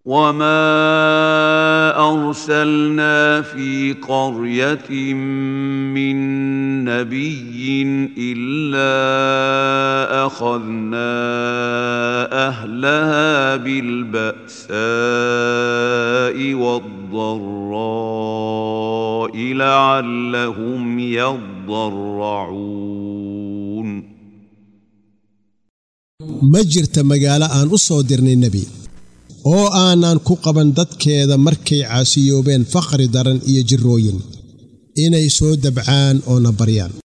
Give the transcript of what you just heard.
وما ارسلنا في قريه من نبي الا اخذنا اهلها بالباساء والضراء لعلهم يضرعون ma jirta magaalo aan u soo dirnay nebi oo aanan ku qaban dadkeeda markay caasiyoobeen faqri daran iyo jirrooyin inay soo dabcaan oo na baryaan